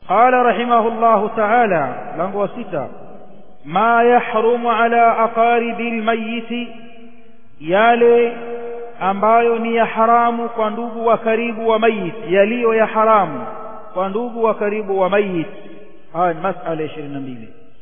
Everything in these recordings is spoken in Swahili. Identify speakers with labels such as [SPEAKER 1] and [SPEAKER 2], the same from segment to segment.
[SPEAKER 1] قال رحمه الله تعالى لنغو ستة ما يحرم على أقارب الميت yale ambayo ni ya haramu kwa ndugu wa karibu wa mayit yaliyo ya haramu kwa ndugu wa karibu wa mayit haya ni masala ya 22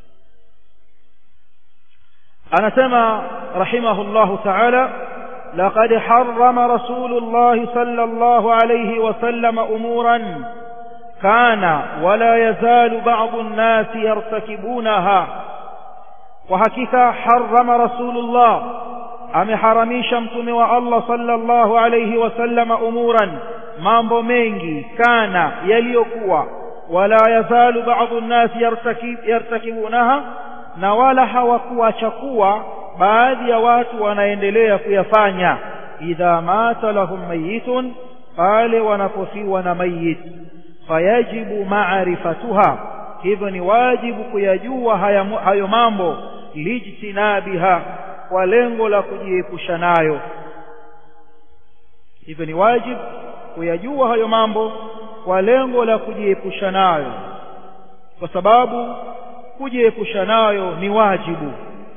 [SPEAKER 1] anasema rahimahullahu ta'ala لقد حرم رسول الله صلى الله عليه وسلم أمورا كان ولا يزال بعض الناس يرتكبونها وحقيقة حرم رسول الله ameharamisha mtume wa Allah sallallahu alayhi wasallam umuran mambo mengi kana yaliyokuwa wala yazalu ba'dhu an-nas yartakibunaha na wala hawakuacha kuwa baadhi ya watu wanaendelea kuyafanya idha mata lahum mayitun pale wanapofiwa na mayit fayajibu ma'rifatuha hivyo ni wajibu kuyajua hayo mambo lijtinabiha kwa lengo la kujiepusha nayo hivyo ni wajibu kuyajua hayo mambo kwa lengo la kujiepusha nayo kwa sababu kujiepusha nayo ni wajibu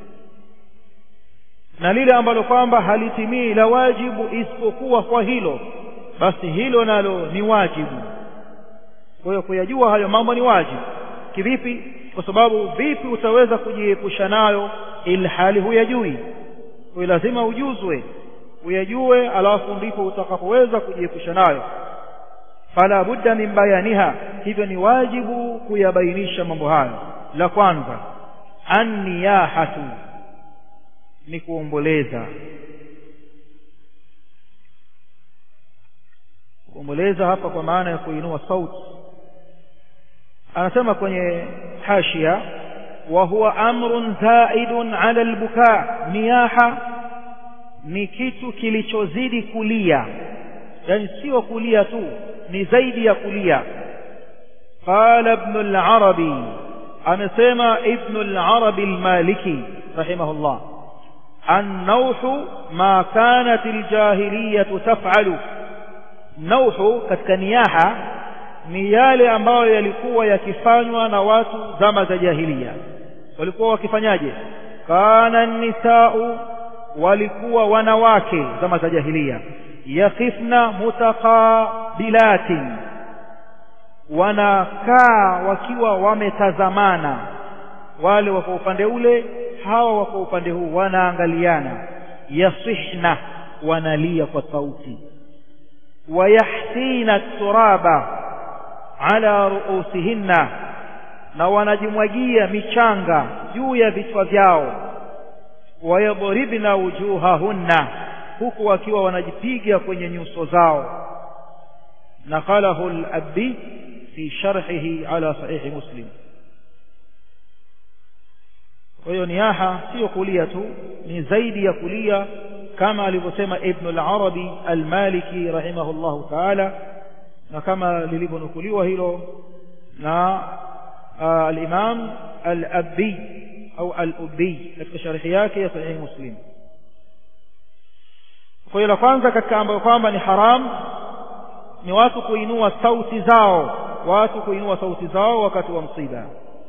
[SPEAKER 1] na lile ambalo kwamba halitimii la wajibu isipokuwa kwa hilo basi hilo nalo ni wajibu kwa hiyo kuyajua hayo mambo ni wajibu kivipi kwa sababu vipi utaweza kujiepusha nayo ilhali huyajui kwa lazima ujuzwe uyajue alafu ndipo utakapoweza kujiepusha nayo fala budda min bayaniha hivyo ni wajibu kuyabainisha mambo hayo la kwanza anniyahatu ni kuomboleza kuomboleza hapa kwa maana ya kuinua sauti anasema kwenye hashia wa huwa amrun zaidun ala albuka niyaha ni kitu kilichozidi kulia yani sio kulia tu ni zaidi ya kulia qala ibn al-arabi amesema ibn al-arabi al-maliki rahimahullah النوح ما كانت الجاهلية تفعل نوح katika niyaha ni yale ambayo yalikuwa yakifanywa na watu zama za jahiliya walikuwa wakifanyaje kana nisau walikuwa wanawake zama za jahiliya yakifna mutaqabilatin wanakaa wakiwa wametazamana wale wako upande ule hawa wako upande huu wanaangaliana yasihna wanalia kwa sauti wayahsina turaba ala ruusihinna na wanajimwagia michanga juu ya vichwa vyao wayadribna wujuhahunna huku wakiwa wanajipiga kwenye nyuso zao naqalahu al-abdi fi sharhihi ala sahih muslim kwa hiyo niyaha sio kulia tu ni zaidi ya kulia kama alivyosema ibn al-arabi al-maliki rahimahullahu ta'ala na kama lilivyonukuliwa hilo na al-imam al-abbi au al-ubbi katika sharhi yake ya sahih muslim kwa hiyo la kwanza katika ambayo kwamba ni haram ni watu kuinua sauti zao watu kuinua sauti zao wakati wa msiba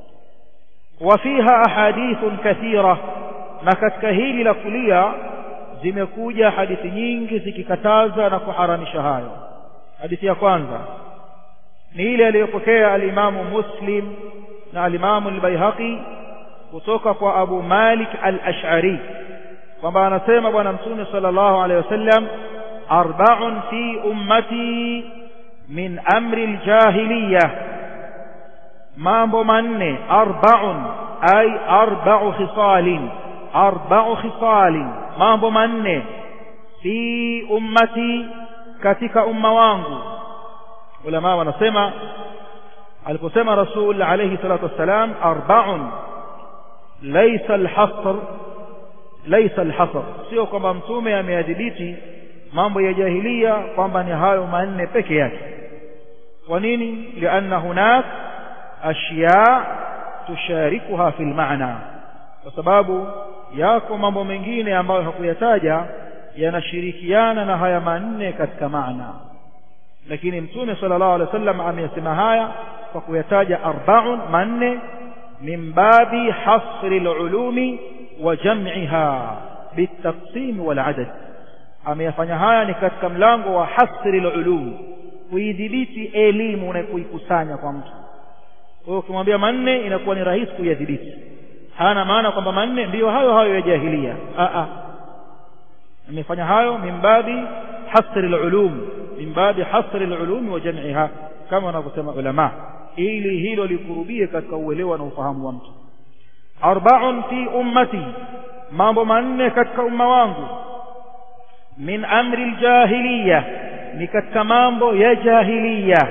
[SPEAKER 1] وفيها أحاديث كثيرة na katika hili la kulia zimekuja hadithi nyingi zikikataza na kuharamisha hayo hadithi ya kwanza ni ile aliyopokea alimamu muslim na alimamu albayhaqi kutoka kwa abu malik al-ash'ari kwamba anasema bwana mtume sallallahu alaihi wasallam arba'un fi ummati min amri aljahiliyah mambo manne arba'un ay arba'u khisalin arba'u khisalin mambo manne fi ummati katika umma wangu ulama wanasema aliposema rasul alayhi salatu wassalam arba'un laysa alhasr laysa alhasr sio kwamba mtume ameadhibiti mambo ya jahilia kwamba ni hayo manne peke yake kwa nini lianna hunak ashya tusharikuha fil maana kwa sababu yako mambo mengine ambayo hakuyataja yanashirikiana na haya manne katika maana lakini mtume sallallahu alaihi wasallam ameyasema haya kwa kuyataja arbaun manne min babi hasri lulumi wa jam'iha bitaqsim wal adad ameyafanya haya ni katika mlango wa hasri lulum kuidhibiti elimu na kuikusanya kwa mtu kwa hiyo ukimwambia manne inakuwa ni rahisi kuyadhibiti hana maana kwamba manne ndiyo hayo hayo ya jahilia a amefanya hayo min babi hasri lulum min babi hasri lulum wa jam'iha kama wanavyosema ulama ili hilo likurubie katika uelewa na ufahamu wa mtu arba'un fi ummati mambo manne katika umma wangu min amri aljahiliya ni katika mambo ya jahiliya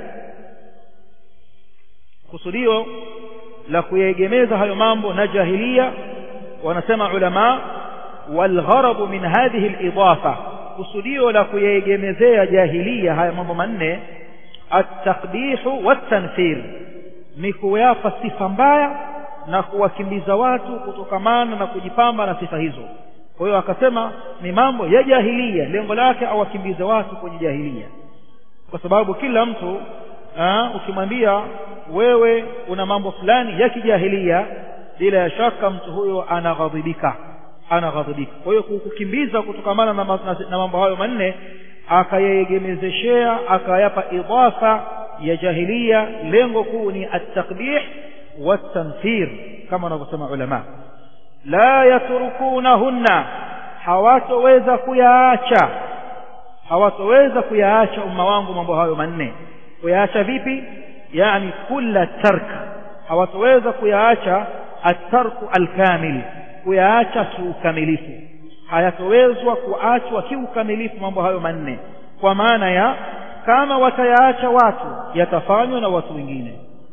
[SPEAKER 1] kusudio la kuyaegemeza hayo mambo na jahiliya wanasema ulama walgharabu min hadhihi alidafa kusudio la kuyaegemezea jahiliya haya mambo manne ataqbihu watanfir ni kuyapa sifa mbaya na kuwakimbiza watu kutokamana na kujipamba na sifa hizo kwa hiyo akasema ni mambo ya jahilia lengo lake awakimbize watu kwenye jahilia kwa sababu kila mtu aa, ukimwambia wewe una mambo fulani ya kijahilia bila ya shaka mtu huyo anaghadhibika anaghadhibika kwa hiyo kukimbiza kutokamana na, na, na mambo hayo manne akayaegemezeshea akayapa idafa ya jahilia lengo kuu ni at-taqbih wat-tanfir kama wanavyosema ulama la yatrukunahunna hawatoweza kuyaacha hawatoweza kuyaacha umma wangu mambo hayo manne kuyaacha vipi yani kula tark hawatoweza kuyaacha at-tarku al-kamil kuyaacha kiukamilifu hayatowezwa kuachwa kiukamilifu mambo hayo manne kwa maana ya kama watayaacha watu yatafanywa na watu wengine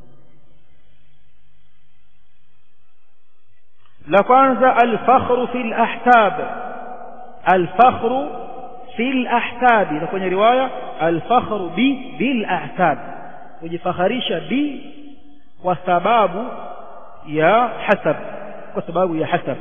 [SPEAKER 1] la kwanza alfakhru fi alahtab alfakhru fi alahtab na kwenye riwaya alfakhru bi bil ahtab kujifakharisha bi kwa sababu ya hasab kwa sababu ya hasab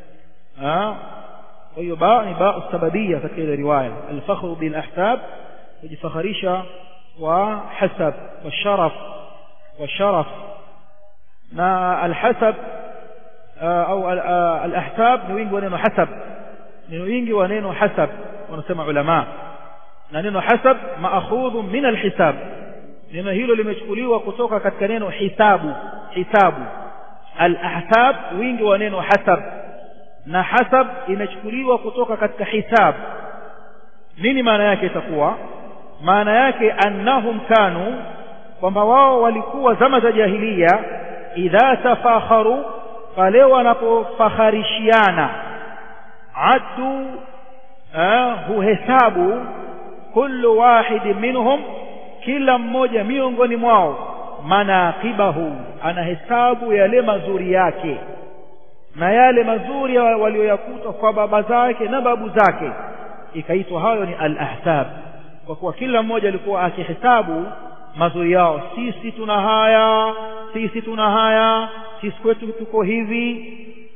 [SPEAKER 1] kwa hiyo ba ni ba sababia katika ile riwaya alfakhru bil ahsab kujifakharisha wa hasab wa sharaf wa sharaf na alhasab au alahsab ni wingi wa neno hasab ni wingi wa neno hasab wanasema ulama na neno hasab maakhudhu min alhisab neno hilo limechukuliwa kutoka katika neno hisabu hisabu alahsab wingi wa neno hasab na hasab imechukuliwa kutoka katika hisab nini maana yake itakuwa maana yake annahum kanu kwamba wao walikuwa zama za jahiliya idha tafakharu pale wanapofakharishiana addu huhesabu kullu wahidi minhum kila mmoja miongoni mwao manaqibahu anahesabu yale mazuri yake na yale mazuri walioyakuta kwa baba zake na babu zake ikaitwa hayo ni al-ahsab kwa kuwa kila mmoja alikuwa akihesabu mazuri yao sisi tuna haya sisi tuna haya sisi kwetu tuko hivi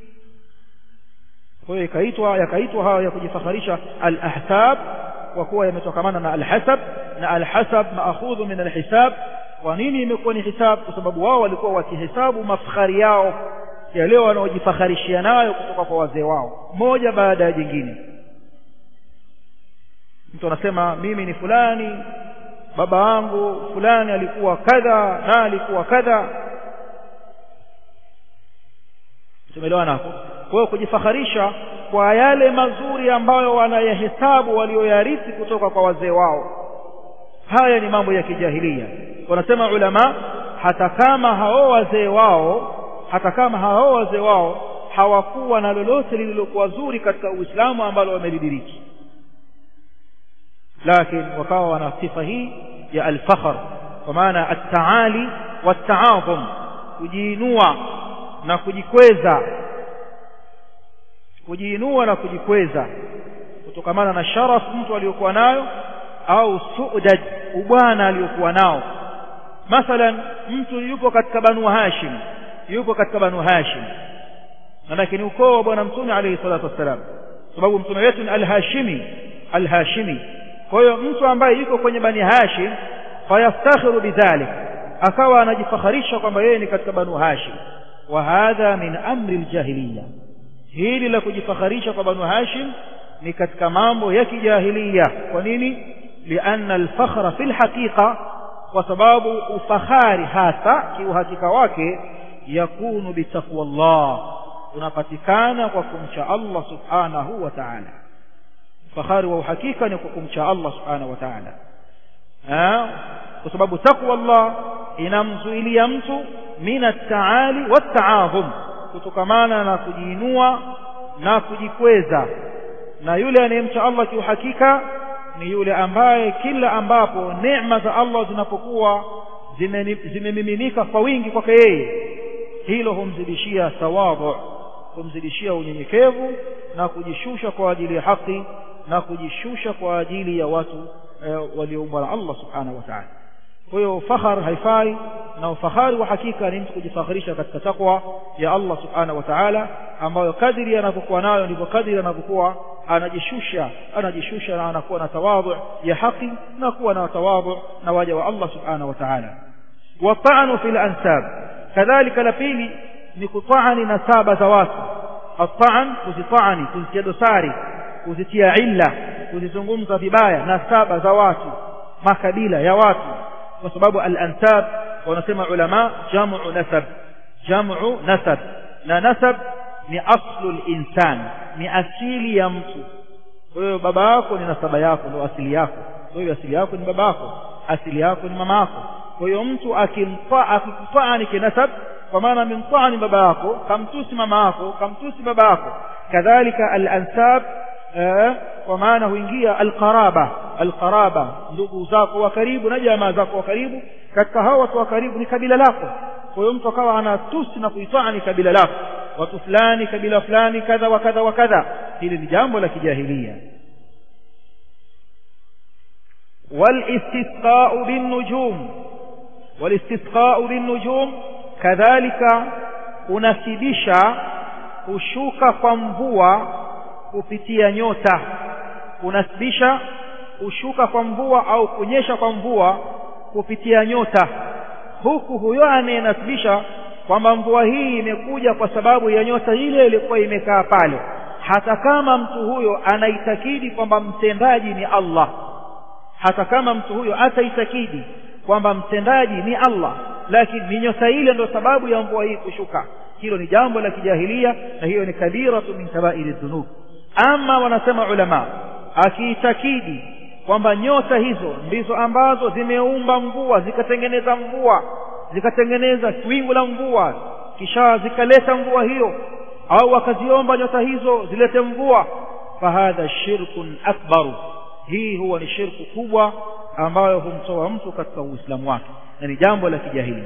[SPEAKER 1] kwa hiyo ikaitwa yakaitwa hayo ya kujifakharisha al-ahsab kwa kuwa yametokamana na al-hasab na al-hasab maakhudhu min al-hisab kwa nini imekuwa ni hisab kwa sababu wao walikuwa wakihesabu mafkhari yao yale wanaojifakharishia nayo kutoka kwa wazee wao moja baada ya jingine mtu anasema mimi ni fulani baba wangu fulani alikuwa kadha na alikuwa kadha tumeelewana hapo kwa hiyo kujifakharisha kwa yale mazuri ambayo wanayahesabu walioyarithi kutoka kwa wazee wao haya ni mambo ya kijahilia wanasema ulama hata kama hao wazee wao hata kama hao wazee wao hawakuwa na lolote lililokuwa zuri katika Uislamu ambalo wamelidiriki lakini wakawa wana sifa hii ya al-fakhr kwa maana at-taali wat-ta'azum kujiinua na kujikweza kujiinua na kujikweza kutokamana na sharaf mtu aliyokuwa nayo au suudad ubwana aliyokuwa nao mathalan mtu yupo katika banu hashim yupo katika banu hashim manake ni ukoo wa bwana mtume alayhi salatu wassalam sababu mtume wetu ni al-hashimi al-hashimi kwa hiyo mtu ambaye yuko kwenye bani hashim fayaftakhiru bidhalik akawa anajifakharisha kwamba yeye ni katika banu hashim wa hadha min amri aljahiliya hili la kujifakharisha kwa banu hashim ni katika mambo ya kijahiliya kwa nini lianna alfakhra fi lhaqiqa kwa sababu ufahari hasa kiuhakika wake yakunu bitaqwa llah unapatikana kwa kumcha allah subhanahu wa taala ufahari wa uhakika ni kwa kumcha allah subhanahu wa taala kwa sababu taqwa llah inamzuilia mtu min attaali wattaadhum kutokamana na kujiinua na kujikweza na yule anayemcha allah kiuhakika ni yule ambaye kila ambapo neema za allah zinapokuwa zimemiminika kwa wingi kwake yeye hilo humzidishia tawadhu humzidishia unyenyekevu na kujishusha kwa ajili ya haki na kujishusha kwa ajili ya watu e, walioumbwa na allah subhanahu wa taala kwa hiyo fakhar haifai na ufahari wa hakika ni mtu kujifakhirisha katika takwa ya allah subhanahu wa taala ambayo kadiri anavyokuwa nayo ndivyo kadiri anavyokuwa anajishusha anajishusha na anakuwa na tawadhu ya haki na kuwa na tawadhu na waja wa allah subhanahu wa taala watanu fi lansab kadhalika la pili ni kutaani nasaba za watu ataan kuzitaani kuzitia dosari kuzitia illa kuzizungumza vibaya nasaba za watu makabila ya watu kwa sababu al-ansab wanasema ulama jamu nasab jamu nasab na nasab ni aslu al-insan ni asili ya mtu kwa hiyo baba yako ni nasaba yako ndio asili yako kwa hiyo asili yako ni baba yako asili yako ni mama yako kwa hiyo mtu akimpa akikutani kinasab kwa maana amemtani baba yako kamtusi mama yako kamtusi baba yako kadhalika al-ansab kwa maana huingia alqaraba alqaraba ndugu zako wa karibu na jamaa zako wa karibu katika hao watu wa karibu ni kabila lako kwa hiyo mtu akawa anatusi na kuitani kabila lako watu fulani kabila fulani kadha wa kadha wa kadha hili ni jambo la kijahilia والاستسقاء بالنجوم والاستسقاء بالنجوم كذلك unasibisha kushuka kwa mvua kupitia nyota kunasibisha kushuka kwa mvua au kunyesha kwa mvua kupitia nyota huku huyo anayenasibisha kwamba mvua hii imekuja kwa sababu ya nyota ile ilikuwa imekaa pale hata kama mtu huyo anaitakidi kwamba mtendaji ni Allah hata kama mtu huyo ataitakidi kwamba mtendaji ni Allah lakini ni nyota ile ndio sababu ya mvua hii kushuka hilo ni jambo la kijahilia na hiyo ni kabiratu min kabairi dhunub ama wanasema ulama akiitakidi kwamba nyota hizo ndizo ambazo zimeumba mvua zikatengeneza mvua zikatengeneza wingu la mvua kisha zikaleta mvua hiyo au wakaziomba nyota hizo zilete mvua fahadha shirkun akbaru hii huwa ni shirku kubwa ambayo humtoa mtu katika uislamu wake na ni jambo la kijahilia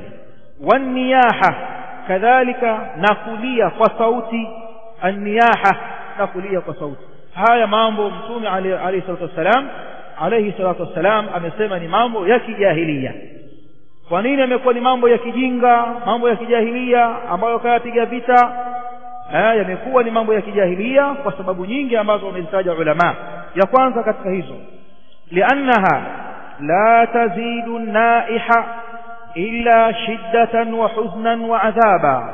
[SPEAKER 1] waniyaha kadhalika na kulia kwa sauti anniyaha na kulia kwa sauti haya mambo mtume alayhi salatu wassalam alayhi salatu wassalam amesema ni mambo ya kijahilia kwa nini amekuwa ni mambo ya kijinga mambo ya kijahilia ambayo kayapiga vita yamekuwa ni mambo ya kijahilia kwa sababu nyingi ambazo wamezitaja ulama ya kwanza katika hizo liannaha la tazidu naiha illa shiddatan wa huznan wa adhaba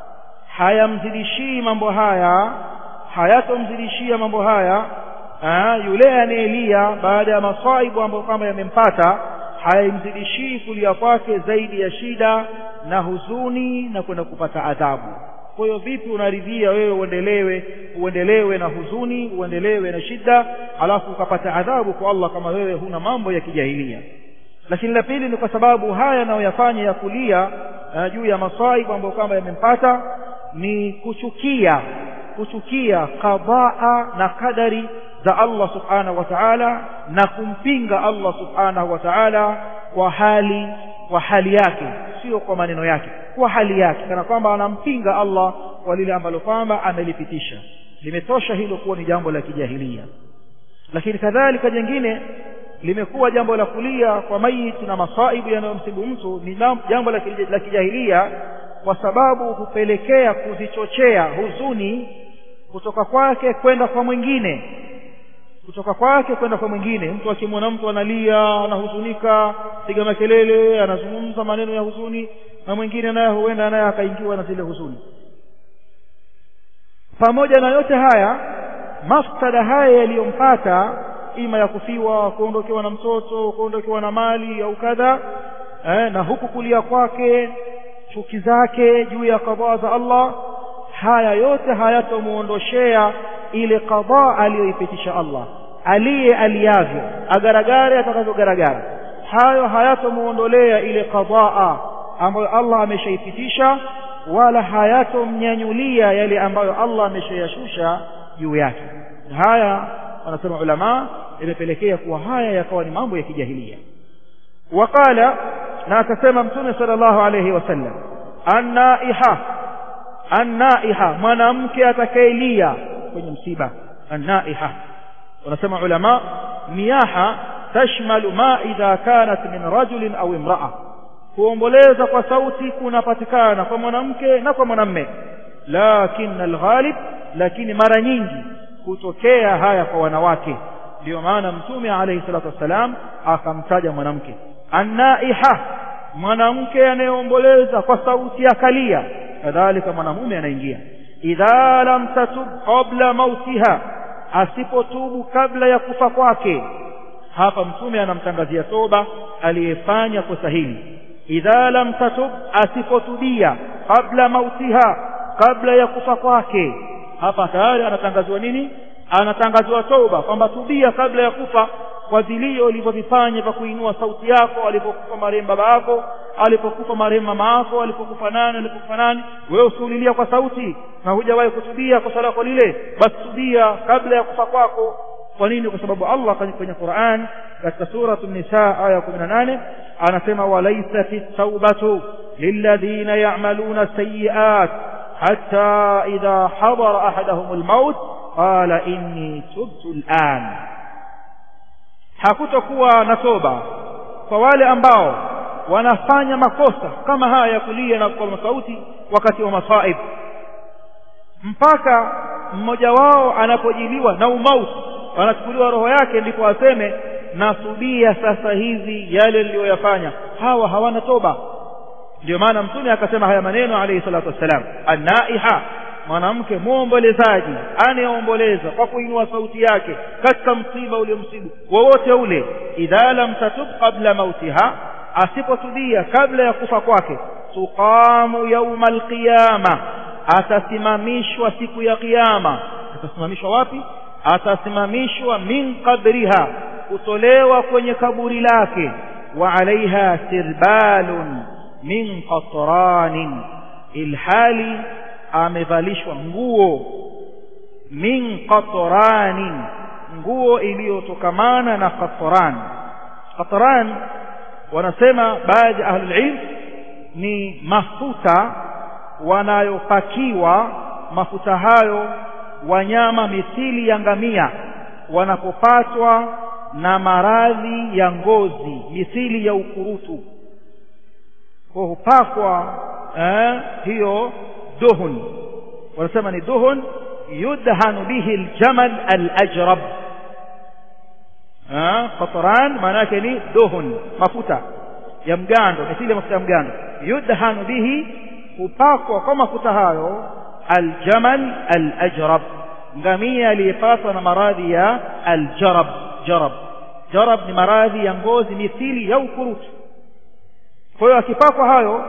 [SPEAKER 1] hayamzidishii mambo haya hayatomzidishia mambo haya aa, yule anayelia baada ya masaibu ambayo kwamba yamempata hayamzidishii kulia kwake zaidi ya shida na huzuni na kwenda kupata adhabu kwa hiyo vipi unaridhia wewe uendelewe uendelewe na huzuni uendelewe na shida alafu ukapata adhabu kwa Allah kama wewe huna mambo ya kijahilia lakini la pili ni kwa sababu haya anayoyafanya ya kulia uh, juu ya masaibu ambayo kwamba yamempata ni kuchukia kuchukia qadaa na kadari za Allah subhanahu wa ta'ala na kumpinga Allah subhanahu wa ta'ala kwa hali kwa hali yake sio kwa maneno yake kwa hali yake kana kwamba anampinga Allah kwa lile ambalo kwamba amelipitisha limetosha hilo kuwa ni jambo la kijahilia lakini kadhalika jingine limekuwa jambo la kulia kwa maiti na masaibu yanayomsibu mtu ni jambo la kijahilia kwa sababu hupelekea kuzichochea huzuni kutoka kwake kwenda kwa mwingine kutoka kwake kwenda kwa mwingine mtu akimwona mtu analia anahuzunika piga makelele anazungumza maneno ya huzuni na mwingine naye huenda naye akaingiwa na zile huzuni pamoja na yote haya mafsada haya yaliyompata ima ya kufiwa kuondokewa na mtoto kuondokewa na mali au kadha eh, na huku kulia kwake chuki zake juu ya kadhaa za Allah haya yote hayatomuondoshea ile kadhaa aliyoipitisha Allah aliye aliyavyo agaragare atakavyogaragara hayo hayatomuondolea ile kadhaa ambayo Allah ameshaipitisha wala hayatomnyanyulia yale ambayo Allah ameshayashusha juu yake haya wanasema ulama imepelekea kuwa haya yakawa ni mambo ya kijahilia waqala na akasema mtume sallallahu alayhi wasallam annaiha annaiha mwanamke atakayelia kwenye msiba annaiha wanasema ulama niyaha tashmalu ma idha kanat min rajulin au imra'a kuomboleza kwa sauti kunapatikana kwa mwanamke na kwa mwanamme lakin alghalib lakini mara nyingi hutokea haya kwa wanawake ndio maana mtume alayhi salatu wassalam akamtaja mwanamke annaiha mwanamke anayeomboleza kwa sauti ya kalia kadhalika mwanamume anaingia idha lam tatub qabla mautiha asipotubu kabla ya kufa kwake hapa mtume anamtangazia toba aliyefanya kosa hili idha lam tatub asipotubia kabla mautiha kabla ya kufa kwake hapa tayari anatangaziwa nini anatangaziwa toba kwamba tubia kabla ya kufa kwa vilio ulivyovifanya vya kuinua sauti yako alipokufa marehemu baba yako alipokufa marehemu mama yako alipokufa nani alipokufa nani wewe usiulilia kwa sauti na hujawahi kutubia kosa lako lile basi tubia kabla ya kufa kwako kwa nini kwa sababu Allah kwenye Qur'an katika sura an-nisa aya 18 anasema walaysa fi tawbatu lilladhina ya'maluna sayyi'at hatta idha hadara ahaduhum al-maut qala inni tubtu al-an hakutokuwa na toba kwa wale ambao wanafanya makosa kama haya ya kulia na kwa sauti wakati wa masaib mpaka mmoja wao anapojiliwa na umauti anachukuliwa roho yake ndipo aseme nasubia sasa hivi yale niliyoyafanya hawa hawana toba ndio maana mtume akasema haya maneno alayhi salatu wassalam annaiha mwanamke muombolezaji anayeomboleza kwa kuinua sauti yake katika msiba uliomsibu wowote ule idha lam tatub qabla mautiha asipotubia kabla ya kufa kwake tuqamu yauma alqiyama atasimamishwa siku ya kiyama atasimamishwa wapi atasimamishwa min qabriha kutolewa kwenye kaburi lake wa alaiha sirbalun min qatranin ilhali amevalishwa nguo min qatranin nguo iliyotokamana na qatran qatran wanasema baadhi ya ahlul ilm ni mafuta wanayopakiwa mafuta hayo wanyama mithili ya ngamia wanapopatwa na maradhi ya ngozi mithili ya ukurutu kwa hupakwa eh, hiyo duhun wanasema ni duhun yudhanu bihi aljamal alajrab qatran maana yake ni duhun mafuta ya mgando mithili ya mafuta ya mgando yudhanu bihi hupakwa kwa mafuta hayo aljamal alajrab ngamia aliyepatwa na maradhi ya aljarab jarab jarab ni maradhi ya ngozi mithili ya ukurutu kwa hiyo akipakwa hayo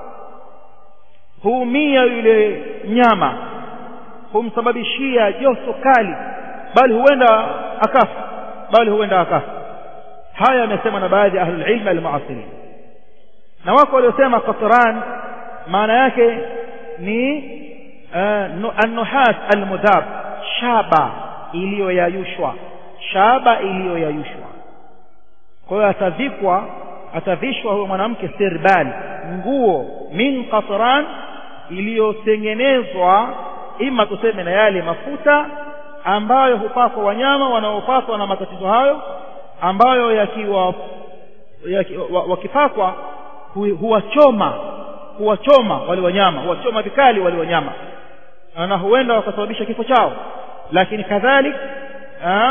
[SPEAKER 1] huumia yule nyama humsababishia joto kali bali huenda akafa bali huenda akafa haya yamesema na baadhi ya ahlul ilm almuasirin na wako waliosema qatran maana yake ni النحاس المذاب shaba iliyoyayushwa shaba iliyoyayushwa kwa hiyo atavikwa atavishwa huyo mwanamke sirbal nguo min qatran iliyotengenezwa ima tuseme na yale mafuta ambayo hupakwa wanyama wanaopatwa na matatizo hayo ambayo yakiwa yaki, wakipakwa huwachoma huwachoma wale wanyama huwachoma vikali wale wanyama na huenda wakasababisha kifo chao lakini kadhalik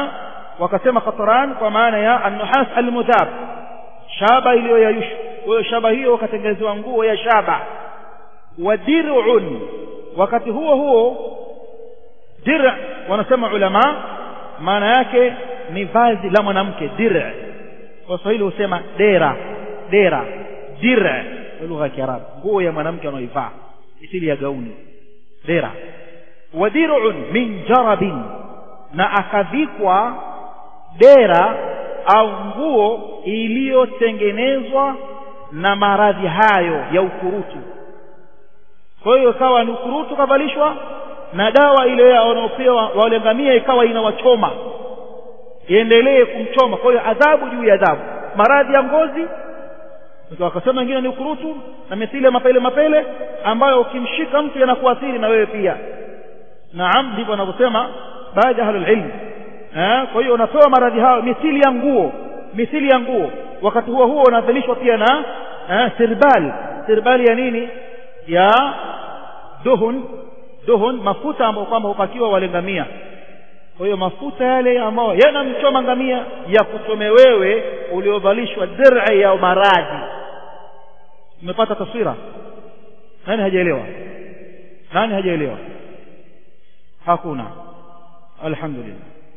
[SPEAKER 1] wakasema qatran kwa maana ya an-nuhas al-mudhab shaba iliyoyayushwa kwa hiyo shaba hiyo wakatengenezewa nguo ya shaba wa dir'un wakati huo huo dir' wanasema ulama maana yake ni vazi la mwanamke dir' kwa Kiswahili husema dera dera dir' kwa lugha ya Kiarabu nguo ya mwanamke anaoivaa isili ya gauni dera wa dir'un min jarabin na akavikwa dera au nguo iliyotengenezwa na maradhi hayo ya ukurutu kwa hiyo ikawa ni ukurutu kavalishwa na dawa ile wanaopewa wale ngamia ikawa inawachoma iendelee kumchoma kwa hiyo adhabu juu ya adhabu maradhi ya ngozi wakasema wengine ni ukurutu na mithili ya mapele mapele ambayo ukimshika mtu yanakuathiri na wewe pia naam ndivyo wanavyosema baadhi ya ahlul ilm eh kwa hiyo unapewa maradhi hayo mithili ya nguo mithili ya nguo wakati huo huo unadhalishwa pia na eh, sirbal sirbali ya nini ya duhun duhun mafuta ambayo kwamba hupakiwa wale ngamia kwa hiyo mafuta yale ambayo yanamchoma ngamia ya kuchome wewe uliovalishwa dir'i ya maradhi umepata taswira nani hajaelewa nani hajaelewa hakuna alhamdulillah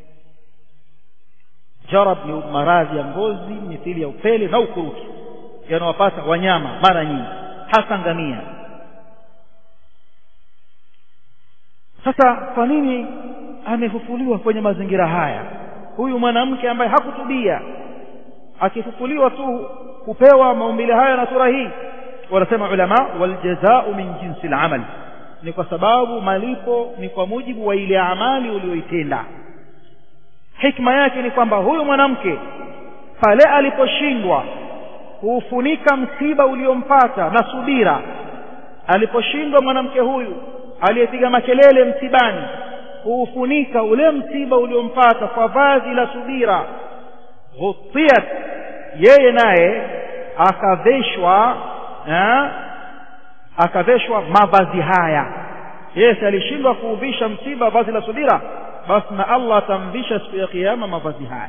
[SPEAKER 1] jarab ni maradhi ya ngozi mithili ya upele na ukurutu yanawapata wanyama mara nyingi hasa ngamia sasa kwa nini amefufuliwa kwenye mazingira haya huyu mwanamke ambaye hakutubia akifufuliwa tu kupewa maumbile haya na sura hii wanasema ulama waljazau min jinsi al ni kwa sababu malipo ni kwa mujibu wa ile amali uliyoitenda hikma yake ni kwamba huyu mwanamke pale aliposhindwa kuufunika msiba uliompata na subira aliposhindwa mwanamke huyu aliyepiga makelele msibani kuufunika ule msiba uliompata kwa vazi la subira ghutiyat yeye naye akaveshwa akaveshwa mavazi haya yeye alishindwa kuuvisha msiba vazi la subira basi na Allah atamvisha siku ya kiyama mavazi haya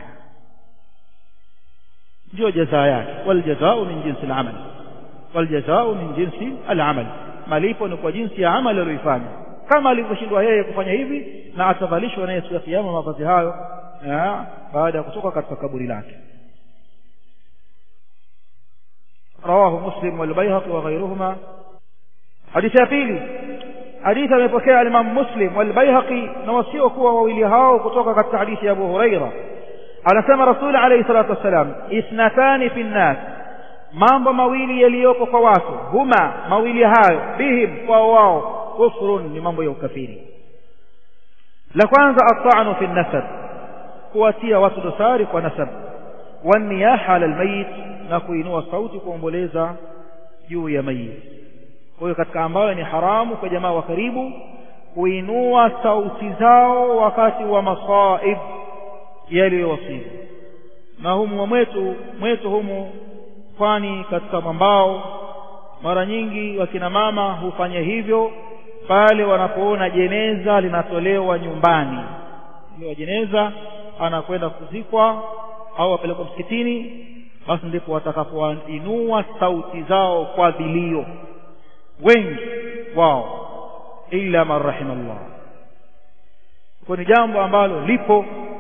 [SPEAKER 1] ndio jazaa yake wal jazaa'u min jinsi al-amal wal jazaa'u min jinsi al-amal malipo ni kwa jinsi ya amali aliyoifanya kama alivyoshindwa yeye kufanya hivi na atavalishwa naye siku ya kiyama mavazi hayo baada ya kutoka katika kaburi lake رواه مسلم والبيهقي وغيرهما حديث ya pili hadithi amepokea Imam Muslim والبيهقي na wasio kuwa wawili hao kutoka katika hadithi ya Abu Huraira anasema Rasul alayhi salatu wasalam ithnatani fi nnas mambo mawili yaliyopo kwa watu huma mawili hayo bihim kwa wao kufrun ni mambo ya ukafiri la kwanza at-ta'nu fi nasab kuwatia watu dosari kwa nasab waniyaha ala almayit na kuinua sauti kuomboleza juu ya mayit kwa hiyo katika ambayo ni haramu kwa jamaa wa karibu kuinua sauti zao wakati wa masaib yaliyowasibu na humu mwetu mwetu humu kwani katika mwambao mara nyingi wakina mama hufanya hivyo pale wanapoona jeneza linatolewa nyumbani ile jeneza anakwenda kuzikwa au apelekwa msikitini basi ndipo watakapoinua sauti zao kwa vilio wengi wao illa man rahimallah kwa ni jambo ambalo lipo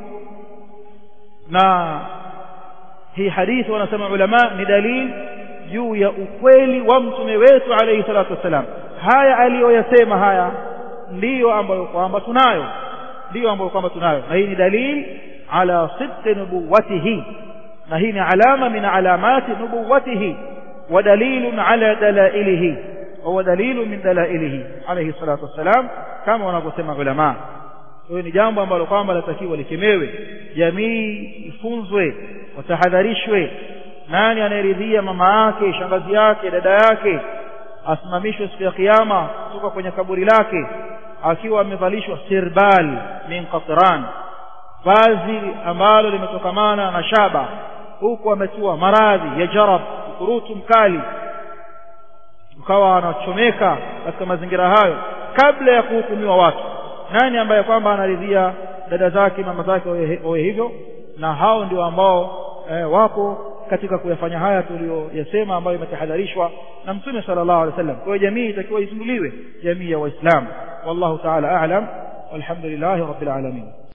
[SPEAKER 1] na hii hadithi wanasema ulama ni dalili juu ya ukweli wa mtume wetu alayhi salatu wasalam haya aliyoyasema haya ndiyo ambayo kwamba tunayo ndiyo ambayo kwamba tunayo na hii ni dalili ala sidqi nubuwatihi na hii ni alama min alamati nubuwatihi wa dalilun ala dalailihi wa dalilu min dalailihi alayhi salatu wassalam kama wanavyosema ulama hiyo ni jambo ambalo kwamba latakiwa likemewe jamii ifunzwe watahadharishwe nani anayeridhia mama yake shangazi yake dada yake asimamishwe siku ya kiyama kutoka kwenye kaburi lake akiwa amevalishwa sirbal min qatran vazi ambalo limetokamana na shaba huku ametiwa maradhi ya jarab ukurutu mkali ukawa anachomeka katika mazingira hayo kabla ya kuhukumiwa watu nani ambaye kwamba anaridhia dada zake mama zake wawe hivyo na hao ndio ambao eh, wapo katika kuyafanya haya tuliyoyasema ambayo imetahadharishwa na mtume sallallahu alaihi wasallam kwa hiyo jamii itakiwa izinduliwe jamii ya waislamu wallahu ta'ala a'lam walhamdulillahi rabbil alamin